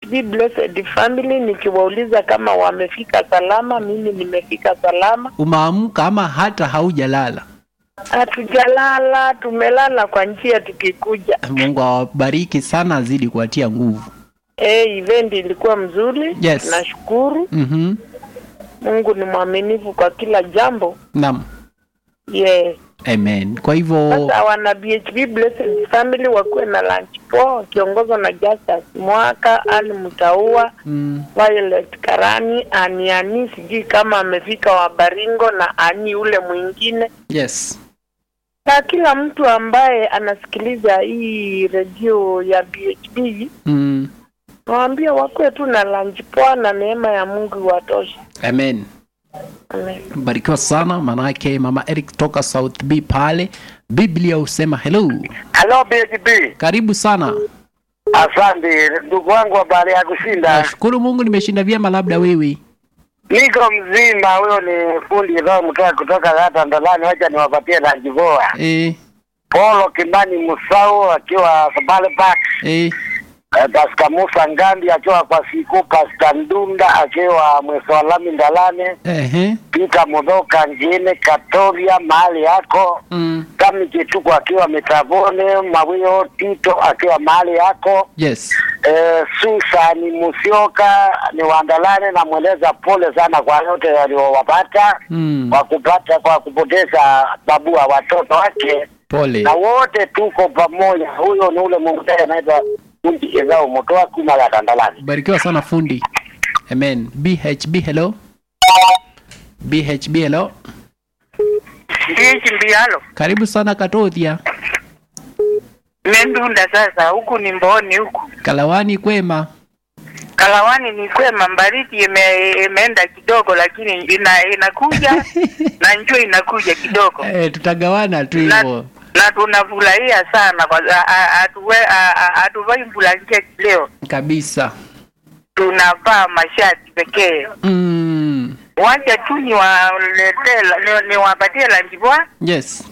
BHB Blessed Family nikiwauliza kama wamefika salama. Mimi nimefika salama, Umeamka ama hata haujalala? hatujalala, tumelala kwa njia tukikuja. Mungu awabariki sana, azidi kuwatia nguvu. Eh, event ilikuwa mzuri. Yes. Nashukuru Mhm. Mungu ni mwaminifu kwa kila jambo. Naam. Yes. Amen. Kwa hivyo Sasa wana BHB Blessed Family wakuwe na lunch poa wakiongozwa na Justus Mwaka, Ali Mtaua, mm, Violet Karani, Ani Ani, sijui kama amefika wa Baringo na Ani ule mwingine, yes. na kila mtu ambaye anasikiliza hii redio ya BHB Mm, nawaambia wakuwe tu na lunch poa na neema ya Mungu iwatoshe. amen. Amen. Barikiwa sana manake mama Eric toka South B pale. Biblia husema hello. Halo BHB. Karibu sana. Asante ndugu wangu, habari ya kushinda? Nashukuru Mungu nimeshinda vyema labda wewe. Niko mzima. Huyo ni fundi roho mtoa kutoka hata Ndolani, wacha niwapatie na jivoa. Eh, Polo Kimani Musau akiwa Sabale Park, eh, eh, Pastor Musa Ngandi akiwa kwa siku, Pastor Ndunda akiwa Mweswalami Ndalane, ehe. Peter Mudhoka Njine Katoria mahali yako Mm, Kami Kituko akiwa Mitavone, Mawio Tito akiwa mahali yako yes. Eh, Susani Musioka ni Wandalane, namweleza pole sana kwa yote yaliyowapata Mm, kwa kupata kwa kupoteza babu wa watoto wake, pole. na wote tuko pamoja. Huyo ni ule Mungu anaitwa Kundi Ezao Motoa Kuma la Tandalani. Barikiwa sana fundi. Amen. BHB hello. BHB hello. Ndichi mbialo Karibu sana Katothia. mendunda sasa, huku ni Mboni huku Kalawani kwema. Kalawani ni kwema, Mbariti ime, imeenda kidogo, lakini ina, inakuja na njua inakuja kidogo Eh, tutagawana tu na, hivyo. na tunafurahia sana kwa a- a- hatuwe- a- a- hatuvai blanketi leo, Kabisa. tunavaa mashati pekee. Mm, Wacha tu niwaletee la- ni- niwapatie lanjibwa. yes.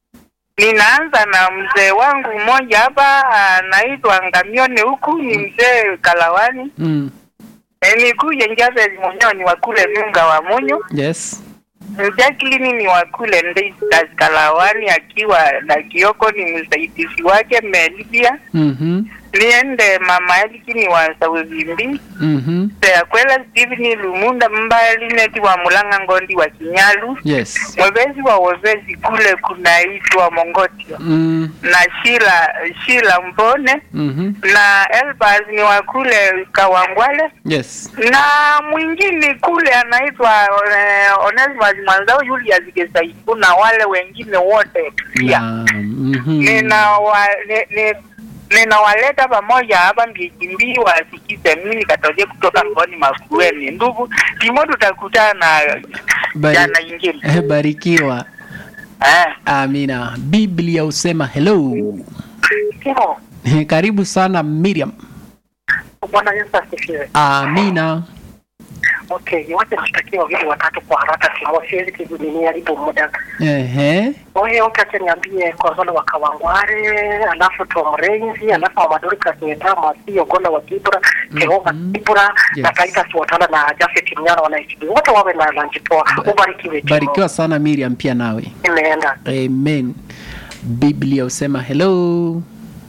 Ninaanza na mzee wangu mmoja hapa anaitwa Ngamione, huku ni mzee Kalawani. Mm, E, nikuye Njaveli mwenyewe ni wakule Nunga wa Munyu. yes. Jacqueline ni wakule Ndeitas Kalawani akiwa na Kioko ni msaidizi wake Melibia. Mhm. Niende mama Eliki ni wa Saulimbi. Mhm. Seakwela Stephen Lumunda mbali neti wa Mulanga Ngondi wa Kinyalu. Yes. Mwevezi wa wevezi kule kunaitwa Mongotio. Mm, Na Shila Shila Mbone mhm. na Elbas ni wa kule Kawangwale. Yes. na mwingine kule anaitwa uh, Onesimus Mwanzao Julius Gesaibu na wale wengine wote pia Naam. Mhm. ninawa ni- ni- ninawaleta pamoja hapa Mbijimbii wasikize mimi katoje kutoka Mboni Makueni. Ndugu timo, tutakutana Bari- jana ingine Eh, Barikiwa. eh. Amina. Biblia husema hello. Timo, Eh, Karibu sana Miriam. Bwana Yesu asifiwe. Amina. Okay, wacha nishtakie wawili watatu kwa haraka, Timo, siwezi kujiharibu muda. Ehe. Wewe wote acha niambie kwa wale wa Kawangware, alafu Tom Renzi, alafu wa Madurika Kieta, Masi Ogola wa Kibra, Jehova Kibra, Yes. na Taita Siwatala na Jafet Mnyana wanaisibi. Wote wawe na lunch poa. Ubarikiwe Timo. Barikiwa sana Miriam pia nawe. Imeenda. Amen. Biblia husema hello.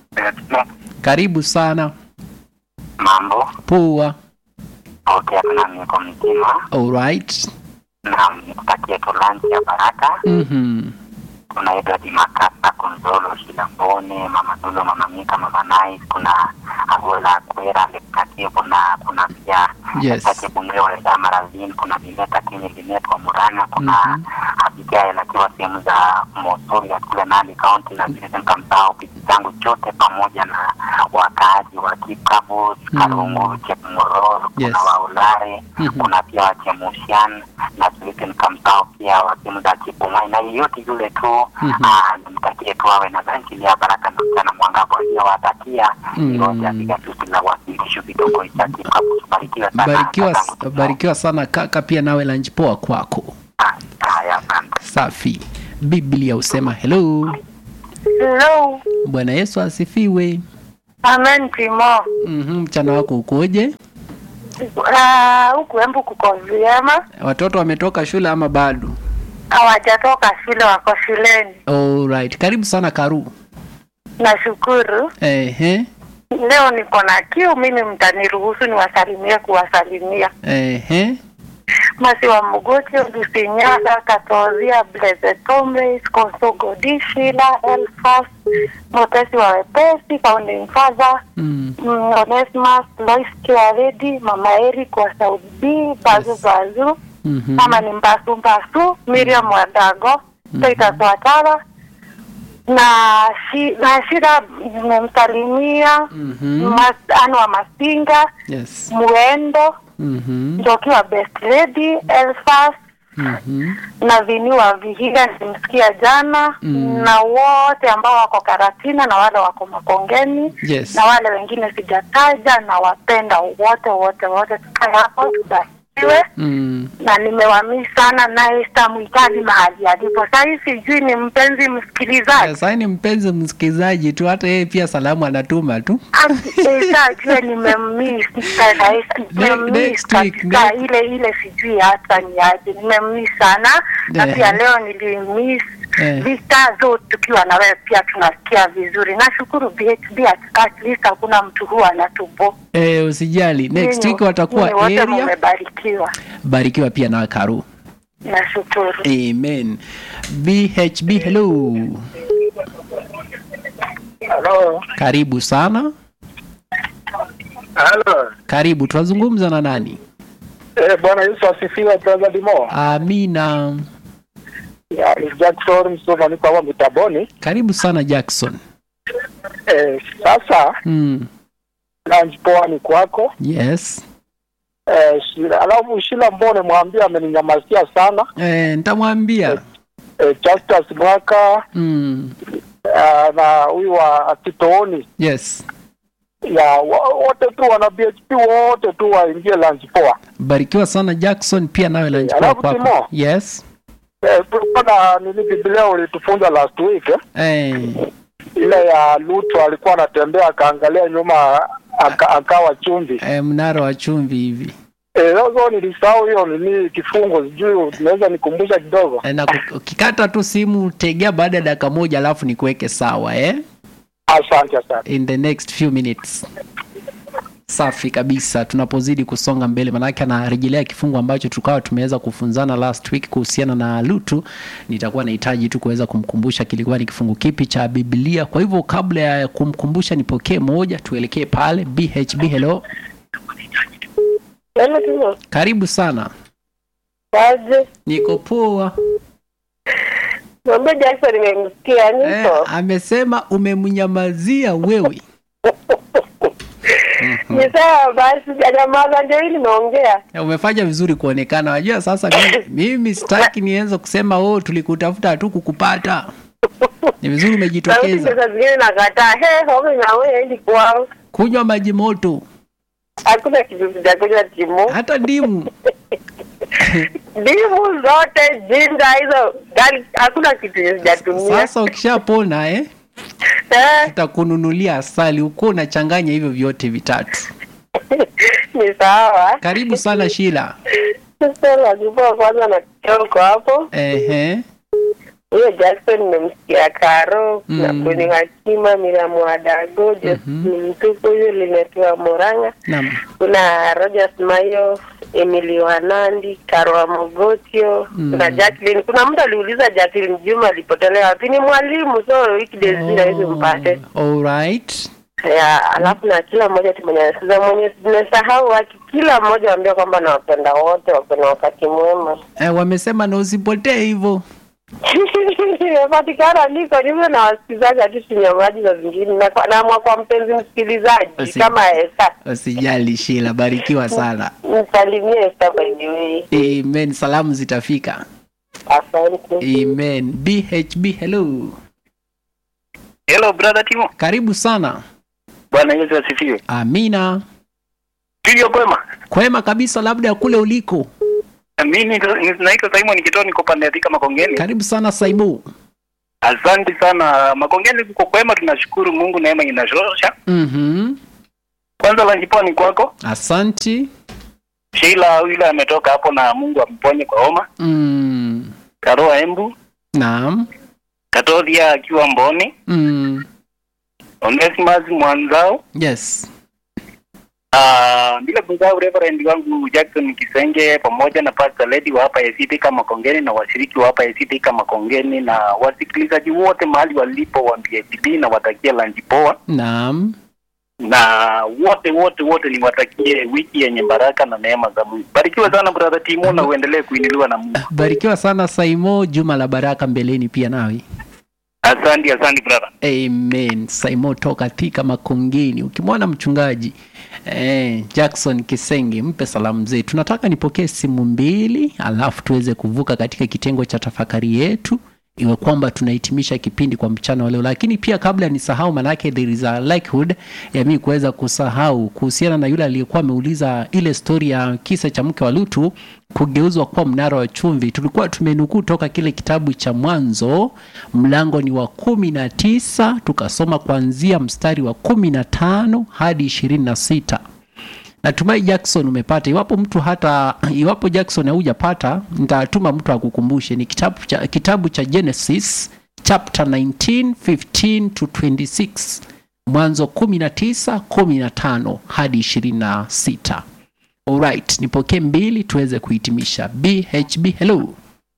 Karibu sana. Mambo Poa. okay, nami niko mzima All right. na nikutakie tu lanchi ya baraka. Mhm. Kuna Edward Makasa, Konzolo Shilambone, Mama Dulo, Mama Mika, Mama Nice, kuna Agola Kwera, Lekatio, kuna kuna pia Yes. Katibu Mlewa Eda Marazin, kuna Bineta Kini Binet wa Muranga, kuna Mhm. Abigail akiwa sehemu za Mosori ya kule Nandi County, na vile nikamsahau bibi zangu chote pamoja na wakaaji wa Kikabus, Mhm. Karungu, Chepmororo, kuna Yes. Waulare, Mhm. kuna pia Wachemushan na vilevile nikamsahau pia wa sehemu za Kipumai na yeyote yule tu Mhm. ah, nimtakie tu awe na zanjili ya baraka na mchana mwangavu aliyowatakia Mhm. yote apiga tusi la wasilisho vidogo cha Kikabus. Barikiwa sana. Barikiwa, kakangu. barikiwa sana kaka, pia nawe lunch poa kwako. Ah, Haya, asante. Safi. Biblia husema hello. Hello. Bwana Yesu asifiwe. Amen Timo. Mhm, mchana wako ukoje? Ah, huku Embu kuko vyema. Watoto wametoka shule ama bado? Hawajatoka shule, wako shuleni. Alright. Karibu sana Karu. Nashukuru. Ehe. Leo niko na kiu, mimi mtaniruhusu niwasalimie kuwasalimia. Ehe. Masi wa Mugoti, Lusinyala, Katozia, Blessed Tomres, Konsogo Dishila, Elfas, Motesi wa Wepesi, Founding Father, Mm. mm, Onesmus, Lois Kiaredi, Mama Eric wa Saudi B, Bazu Bazu, Mhm. mama ni Mbasu Mbasu, Miriam Wadago, Titus Watara na shi, na shida nimemsalimia Mhm. Mas- Anne wa Masinga, Yes. Muendo Mhm. Njoki wa Best Lady, Elfas Mhm. na Vini wa Vihiga nilimsikia jana Mm. na wote ambao wako Karatina na wale wako Makongeni Yes. na wale wengine sijataja, na wapenda wote wote wote, tukae hapo tubarikiwe Mm. na nimewamii sana naye sitamhitaji mahali alipo sahii, sijui ni mpenzi msikilizaji Sasa ni mpenzi msikilizaji tu, hata yeye pia salamu anatuma tu. sajue nimemmiss nimemmiss next week, katika next- ile ile sijui hata ni aje nimemmiss sana na Eh. pia leo nilimiss Eh. vita zote tukiwa na wewe pia tunasikia vizuri nashukuru BHB at, at least hakuna mtu huwa anatubo Eh, usijali. Next Nyinyi- week watakuwa nyinyi wote area. mmebarikiwa Barikiwa pia na Karu. nashukuru Amen. BHB hello. Halo. Karibu sana. Halo. Karibu. Tunazungumza na nani? Eh, Bwana Yesu asifiwe brother Dimo. Amina. Ya, ni Jackson Msoma niko hapa Mitaboni. Karibu sana Jackson. Eh, sasa Mm. lunch poa ni kwako. Yes. Eh, Shila, alafu Shila Mbone mwambie ameninyamazia sana. Eh, nitamwambia. Eh, Justus Mwaka Mm. eh, na huyu wa Titooni Yes. ya wa- wote tu wana BHP wote tu waingie lunch poa. Barikiwa sana Jackson pia nawe lunch Alafu poa kwako. Timo. Yes. Eh, kulikuwa na nini Biblia ulitufunza last week eh? Eh. ile ya Lutu alikuwa anatembea akaangalia nyuma aka, akawa chumvi. Eh, mnara wa chumvi hivi. Eh, sasa nilisahau hiyo nini kifungo, sijui unaweza nikumbusha kidogo. Eh, na ku- ukikata tu simu tegea baada ya dakika moja alafu nikuweke sawa eh? Asante asante. in the next few minutes. Safi kabisa, tunapozidi kusonga mbele, manake anarejelea kifungu ambacho tukawa tumeweza kufunzana last week kuhusiana na Lutu. Nitakuwa nahitaji tu kuweza kumkumbusha kilikuwa ni kifungu kipi cha Biblia. Kwa hivyo kabla ya kumkumbusha, nipokee moja, tuelekee pale. BHB, hello, Yaani tu karibu sana. kaje Niko poa. mwambie Jackson nimemsikia Eh, niko amesema umemnyamazia wewe. ni sawa basi janyamaza ndio hii nimeongea Ya, umefanya vizuri kuonekana. Wajua sasa mimi, mimi sitaki nianze kusema oh, tulikutafuta tu kukupata. Ni vizuri sauti umejitokeza. sasa zingine nakataa he homi na wewe endi kwao Kunywa maji moto, hakuna kitu sijakunywa timu hata ndimu. ndimu zote jinda hizo gani hakuna kitu sijatumia Sasa ukishapona eh, Eh, tutakununulia asali uko unachanganya hivyo vyote vitatu. ni sawa Karibu sana Shila. sasa lazima kwanza na kioko hapo Ehe. huyo Jackson nimemsikia Karo Mm. na Kuni Hakima Miriam Wadago Josephine Mtuku huyo limetua Moranga Naam. kuna Rogers Mayo Emily Wanandi Karwa Mogotio Mm. kuna Jacqueline kuna mtu aliuliza Jacqueline Juma alipotelea wapi ni mwalimu so weekdays zile hizo mpate All right. ya alafu na kila mmoja tumenyasiza mwenye tumesahau waki kila mmoja waambia kwamba nawapenda wote wako na wakati mwema Eh, wamesema na usipotee hivyo. nimepatikana niko niwe na wasikilizaji hatu tunyamaji za zingine na kwa- naamua kwa mpenzi msikilizaji Usi- kama Esa Usijali Shila, barikiwa sana. msalimie Esa by the way Amen. Salamu zitafika. asante Amen. BHB, hello. Hello brother Timo. Karibu sana. Bwana Yesu asifiwe. Amina. Studio kwema. Kwema kabisa, labda kule uliko. Mimi ni- naitwa Simon Kitoo niko pande ya Thika Makongeni. Karibu sana Saibu. Asante sana Makongeni, kuko kwema, tunashukuru Mungu, neema inatosha. Mhm. Kwanza la jiponi kwako Asanti. Sheila, yule ametoka hapo, na Mungu amponye kwa homa. Mm. Karoa Embu, Naam. Katodia akiwa Mboni, Mm. Onesimus Mwanzao, Yes. Ah, bila kusahau Reverend wangu Jackson Kisenge pamoja na Pastor Lady wa hapa ACT kama Kongeni na washiriki wa hapa ACT kama Kongeni na wasikilizaji wote mahali walipo wa BHB na watakia lunch poa Naam. na wote wote wote niwatakie wiki yenye baraka na neema za Mungu. Barikiwa sana brother Timo na uendelee kuinuliwa na Mungu. Barikiwa sana Saimo, juma la baraka mbeleni pia nawe. Asante, asante brother. Amen. Saimo toka Thika Makongeni. Ukimwona mchungaji eh, Jackson Kisenge, mpe salamu zetu. Tunataka nipokee simu mbili, alafu tuweze kuvuka katika kitengo cha tafakari yetu, iwe kwamba tunahitimisha kipindi kwa mchana wa leo. Lakini pia kabla nisahau, manake there is a likelihood ya mimi kuweza kusahau kuhusiana na yule aliyekuwa ameuliza ile stori ya kisa cha mke wa Lutu kugeuzwa kuwa mnara wa chumvi. Tulikuwa tumenukuu toka kile kitabu cha Mwanzo, mlango ni wa kumi na tisa tukasoma kuanzia mstari wa kumi na tano hadi ishirini na sita. Natumai Jackson umepata. Iwapo mtu hata iwapo Jackson haujapata, nitatuma mtu akukumbushe. Ni kitabu cha, kitabu cha Genesis chapter 19 15 to 26, Mwanzo 19 15 hadi 26. Alright, nipokee mbili tuweze kuhitimisha. BHB, hello.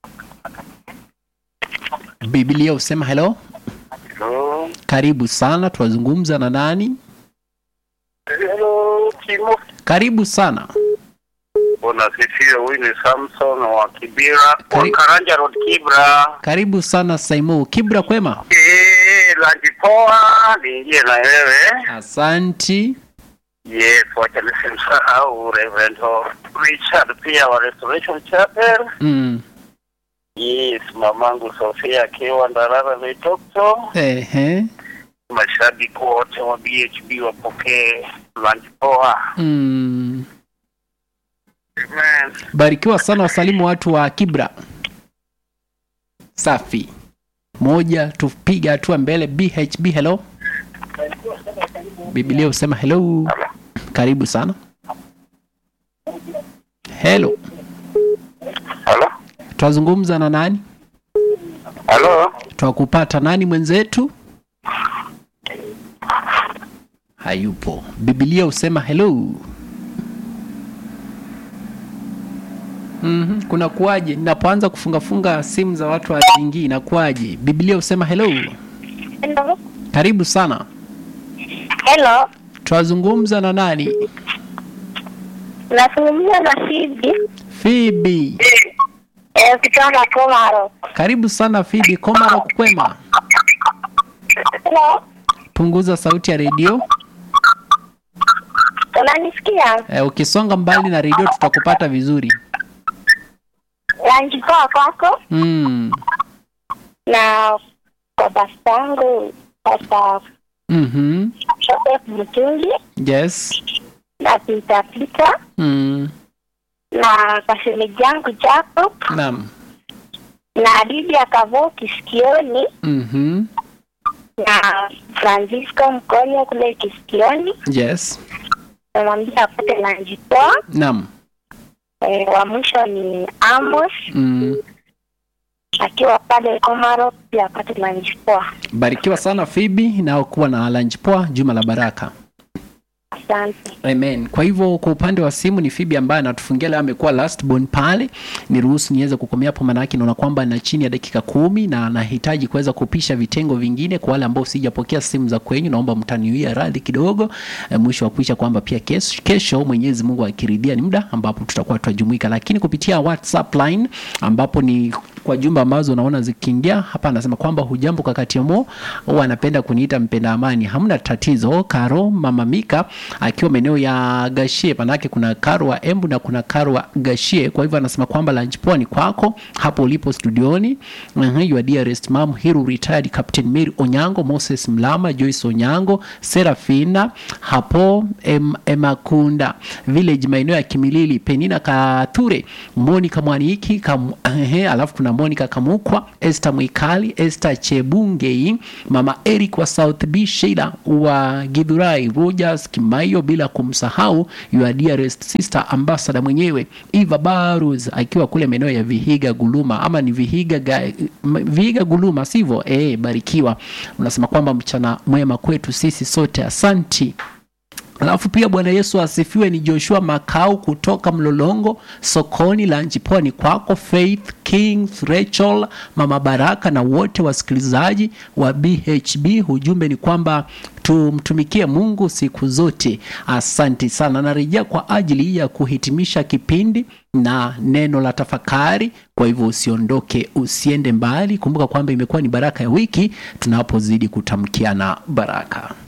Biblia usema hello. Hello. Karibu sana, tunazungumza na nani? Hello, Timo. Karibu sana. Unasifiwa, huyu ni Samson wa Kibira, Kari- Karanja Road Kibra. Karibu sana Saimo. Kibra kwema? Eh, lunch poa, niingie na wewe. Asanti. Yes, wacha nisimsahau Reverend Richard pia wa Restoration Chapel. Mm. Yes, mamangu Sofia akiwa Ndarara Leitokto. Ehe. Mashabiki wote wa BHB wapokee lunch poa. Mm. Amen. Barikiwa sana, wasalimu watu wa Kibra. Safi. Moja, tupiga hatua mbele. BHB, hello. Biblia husema hello. Karibu sana. Hello. Halo? Twazungumza na nani? Halo? Twakupata nani mwenzetu? Hayupo. Biblia husema hello. Mhm, kuna kuwaje? Ninapoanza kufungafunga simu za watu wa zingi inakuwaje? Biblia husema hello. Hello. Karibu sana. Hello. Twazungumza na nani? Nazungumza na Fibi Phoebe. eh, kutoka Komaro. Karibu sana Phoebe. Komaro kukwema. Hello. Punguza sauti ya redio. Unanisikia? Eh, ukisonga mbali na redio tutakupata vizuri. Lanji poa kwako Mm. na kwa bastangu sasa Mhm. Joseph Mutungi Yes. na Pita Pita Mm. na kwa shemeji yangu Jacob Naam. na Lydia Kavo Kisikioni Mhm. na Francisco Mkonya kule Kisikioni. Yes. Namwambia apate lanji poa. Naam. Eh, wa mwisho ni Amos Mm. akiwa pale Komaro pia apate lanji poa. Barikiwa sana Phoebe na kuwa na lunch poa juma la baraka. Asante. Amen. Kwa hivyo kwa upande wa simu ni Phoebe ambaye anatufungia leo, amekuwa last born pale. Niruhusu niweze kukomea hapo, maana yake naona kwamba na chini ya dakika kumi na anahitaji kuweza kupisha vitengo vingine. Kwa wale ambao sijapokea simu za kwenyu, naomba mtaniwia radhi kidogo. E, mwisho wa kuisha kwamba pia kesho, kesho Mwenyezi Mungu akiridhia ni muda ambapo tutakuwa tutajumuika, lakini kupitia WhatsApp line ambapo ni kwa jumba ambazo naona zikiingia hapa, anasema kwamba hujambo kakati mo, huwa anapenda kuniita mpenda amani. Hamna tatizo. Karo mama Mika akiwa maeneo ya Gashie, manake kuna Karo wa Embu na kuna Karo wa Gashie. Kwa hivyo anasema kwamba lunch poa ni kwako hapo ulipo studioni. Uh-huh, your dearest mom Hiru retired Captain Mary Onyango, Moses Mlama, Joyce Onyango, Serafina hapo em, Emakunda village maeneo ya Kimilili, Penina Kathure, Monica Mwaniki kam, ehe, alafu kuna Monica Kamukwa, Esther Mwikali, Esther Chebungei, Mama Eric wa South B, Sheila wa Githurai, Rogers Kimaio, bila kumsahau your dearest sister ambassador mwenyewe Eva Barus akiwa kule maeneo ya Vihiga Guluma, ama ni Vihiga ga, m- Vihiga Guluma sivyo? Eh, barikiwa. Unasema kwamba mchana mwema kwetu sisi sote, asanti. Alafu pia Bwana Yesu asifiwe. Ni Joshua Makau kutoka Mlolongo sokoni la Njiponi kwako, Faith Kings, Rachel, Mama Baraka na wote wasikilizaji wa BHB. Ujumbe ni kwamba tumtumikie Mungu siku zote. Asante sana. Narejea kwa ajili ya kuhitimisha kipindi na neno la tafakari. Kwa hivyo usiondoke, usiende mbali. Kumbuka kwamba imekuwa ni baraka ya wiki tunapozidi kutamkiana baraka.